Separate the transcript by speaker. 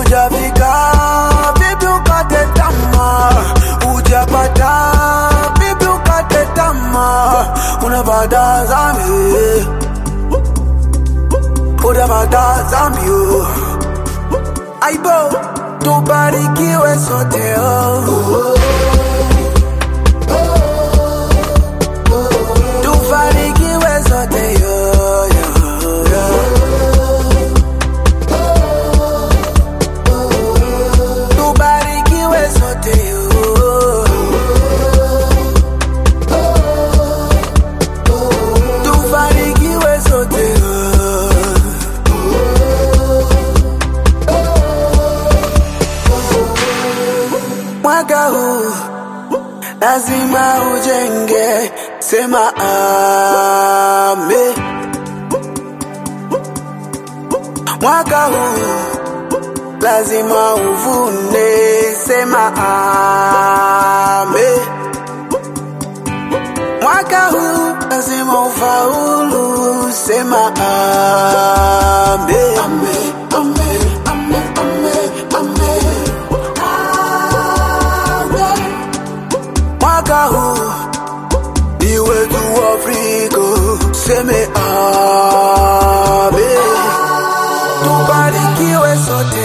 Speaker 1: Ujafika vipi ukate tamaa, ujapata vipi ukate tamaa, unapata zambi, unapata zambi oh. Aibo, tubarikiwe sote oh. Tufarikiwe sote yo, yo, yo. Tubarikiwe sote yo. Tufarikiwe sote yo. Mwaka huu lazima ujenge, sema ame. Mwaka huu lazima uvune, sema ame. Mwaka huu lazima ufaulu, sema ame. Ame, ame, ame, ame, ame. Mwaka huu ni wetu Afrika, seme ame. Tubarikiwe sote